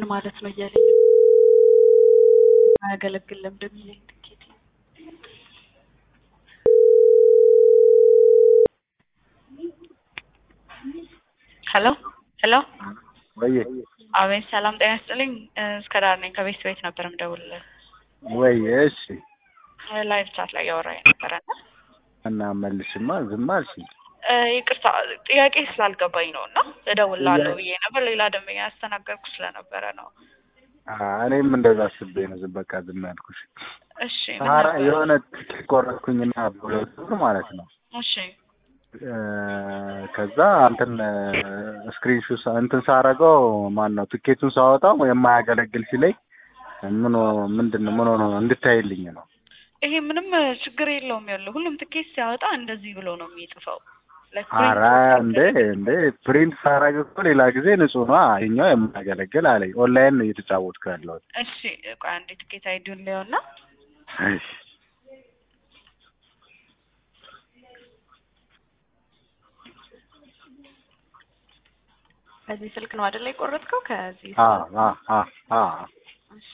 ማለት ነው እያለኝ አያገለግልም እንደሚለኝ ትኬት ሄሎ ሄሎ ወይ አቤት ሰላም ጤና ይስጥልኝ እስከ ዳር ነኝ ከቤት ቤት ነበር የምደውልልህ ወይ እሺ ላይቭ ቻት ላይ እያወራኝ ነበረ እና እና መልሽማ ዝም አልሽኝ። ይቅርታ ጥያቄ ስላልገባኝ ነው እና እደውልልሃለሁ ብዬ ነበር ሌላ ደንበኛ ያስተናገርኩ ስለነበረ ነው አ፣ እኔም እንደዛ አስቤ ነው ዝም በቃ ዝም ያልኩሽ። እሺ ምን ሳራ ነበር? የሆነ ትኬት ቆረጥኩኝና በሁለት ብር ማለት ነው እሺ እ፣ ከዛ እንትን ስክሪንሹት እንትን ሳረገው ማን ነው ትኬቱን ሳወጣው የማያገለግል ሲለኝ ምን ሆ- ምንድን ነው ምን ሆኖ ነው እንድታይልኝ ነው። ይሄ ምንም ችግር የለውም ያለው ሁሉም ትኬት ሲያወጣ እንደዚህ ብሎ ነው የሚጽፈው Like አረ print እንዴ እንዴ ፕሪንት ሳረግ እኮ ሌላ ጊዜ ንጹህ ነው ይኛው የማያገለግል አለኝ። ኦንላይን ነው እየተጫወትኩ ያለሁት። እሺ ቆይ አንዴ ትኬት አይዲውን ሊሆና እሺ ከዚህ ስልክ ነው አይደል የቆረጥከው ከዚህ አ አ አ አ እሺ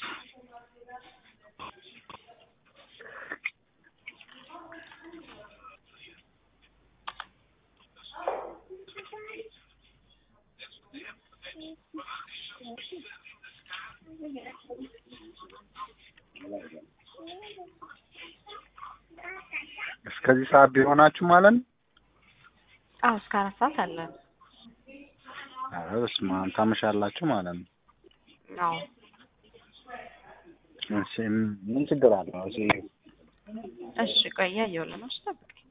እስከዚህ ሰዓት ቢሆናችሁ ማለት ነው። አዎ እስከ አራት ሰዓት አለን ኧረ በስመ አብ ታመሻላችሁ ማለት ነው። አዎ እሺ ምን ችግር አለው? እሺ እሺ ቆይ እያየሁልህ ነው እሺ ጠብቀኝ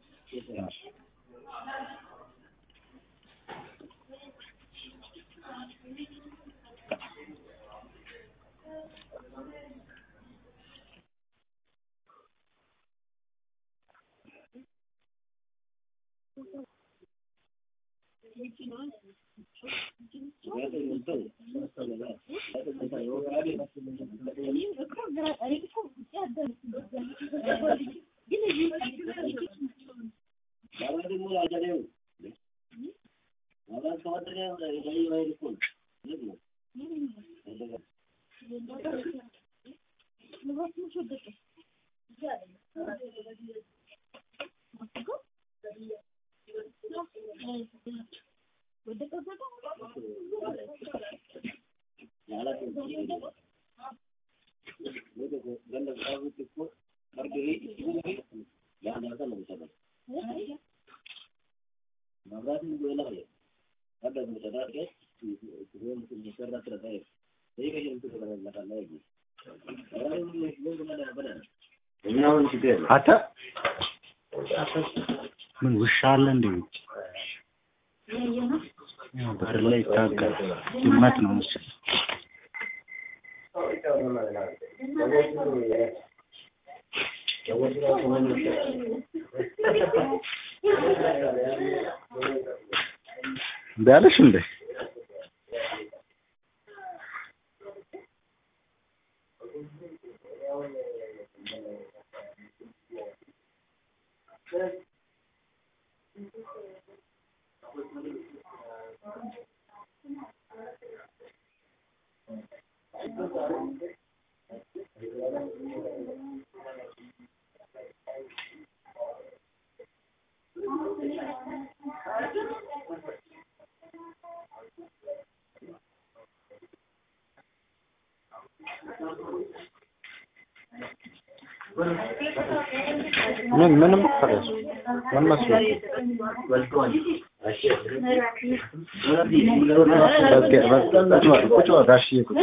አተ ምን ውሻ አለ እንዴ? ውጭ ያው በር ላይ ይታገል ድመት ነው መሰለኝ። እምቢ አለሽ እንዴ? ምን ምንም ፈረስ ምን መስሎት ቁጭ በል ጋሽዬ ቁጭ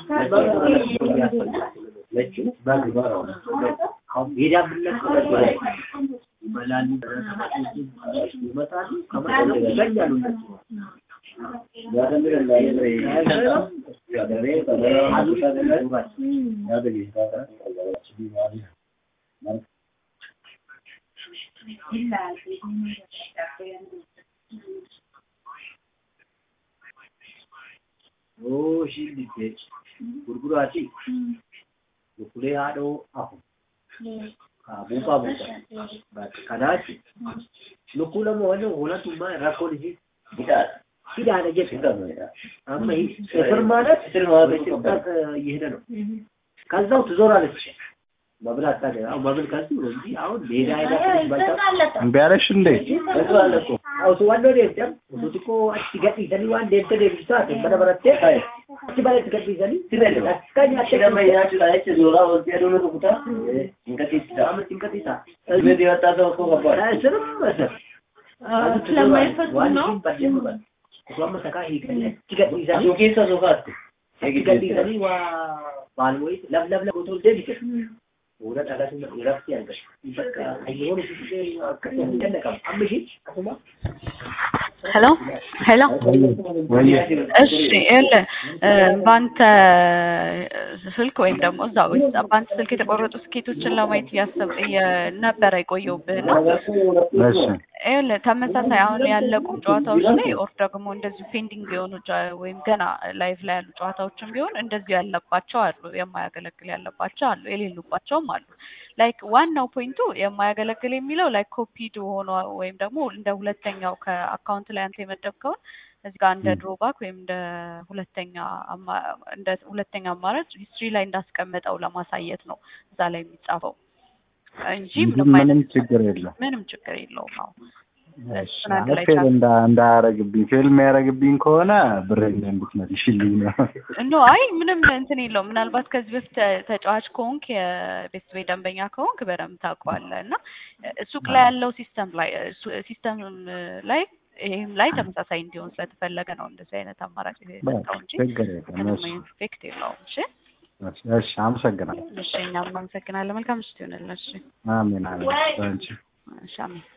Oh, shi dite. Gurgura ce. Lukule haɗo ahu. Ka buka buka. Ba ka dace. Lukula mo wani hula tuma ya rako da shi. Gida. ሂዳለ ጀት አማ ስፍር ማለት ስር ማለት በጭንቀት እየሄደ ነው። ከዛው ትዞራለች መብላት ታዲያ አሁን መብል ከዚህ ነው እንጂ አሁን ሜዳ ሄዳ ትንሽ በልታ እምቢ አለሽ እንዴ? እሱ አለ እኮ Osu wannoo deemtan osuuti koo achi gadhiisanii waan deemte deebisu taate mana barattee achi balatti gadhiisanii akka nyaatte Shirama nyaachuudhaan jecha suuraa walitti aduun rukutaa hin qaqqeessisa. Qaama cinqatiisa. Dhibee dhiyataa ta'u koo qabaa. Sirma sir. ስለማይፈቱ ነው። Osoo amma sakaa hiikanii achi gadhiisanii Asuu keessa sofaatti. achi gadhiisanii waa maal wayii laf laf laf otoo deebise. Fuula dhalatu irratti argatu. Bakka hayyoon ishee akkasii hin dandaqamu. Amma ishee asuma ሄሎ ሄሎ ወይ እሺ ይኸውልህ እ በአንተ ስልክ ወይም ደግሞ እዛ በአንተ ስልክ የተቆረጡ ስኬቶችን ለማየት እያሰብ ነበረ የቆየሁብህ እና እሺ ይኸውልህ ተመሳሳይ አሁን ያለቁ ጨዋታዎች ላይ ኦር ደግሞ እንደዚሁ ፔንዲንግ የሆኑ ጨ- ወይም ገና ላይቭ ላይ ያሉ ጨዋታዎችም ቢሆን እንደዚሁ ያለባቸው አሉ፣ የማያገለግል ያለባቸው አሉ፣ የሌሉባቸውም አሉ። ላይክ ዋናው ፖይንቱ የማያገለግል የሚለው ላይክ ኮፒድ ሆኖ ወይም ደግሞ እንደ ሁለተኛው ከአካውንት ላይ አንተ የመደብከውን እዚህ ጋር እንደ ድሮባክ ወይም እንደ ሁለተኛ አማ- እንደ ሁለተኛ አማራጭ ሂስትሪ ላይ እንዳስቀመጠው ለማሳየት ነው እዛ ላይ የሚጻፈው እንጂ ምንም ምንም አይነት ችግር የለም። ምንም ችግር የለውም። አዎ እሺ እሱን አንድ ላይ ፌል ቻል እንዳ እንዳያረግብኝ ፌል የሚያረግብኝ ከሆነ ብሬን እንድትመልሽልኝ ነው። ኖ አይ ምንም እንትን የለውም። ምናልባት ከዚህ በፊት ተ- ተጫዋች ከሆንክ የቤት ቤት ደንበኛ ከሆንክ በደንብ ታውቀዋለህ እና ሱቅ ላይ ያለው ሲስተም ላይ ሲስተም ላይ ይህም ላይ ተመሳሳይ እንዲሆን ስለተፈለገ ነው እንደዚህ አይነት አማራጭ የሰጠው እንጂ ችግር የለም። ምንም እሺ ኢፌክት የለውም። እሺ እሺ፣ እሺ አመሰግናለሁ። እሺ እኛም እናመሰግናለን። መልካም ምሽት ይሆንልን። እሺ አሜን አሜን። አንቺ እሺ አሜን።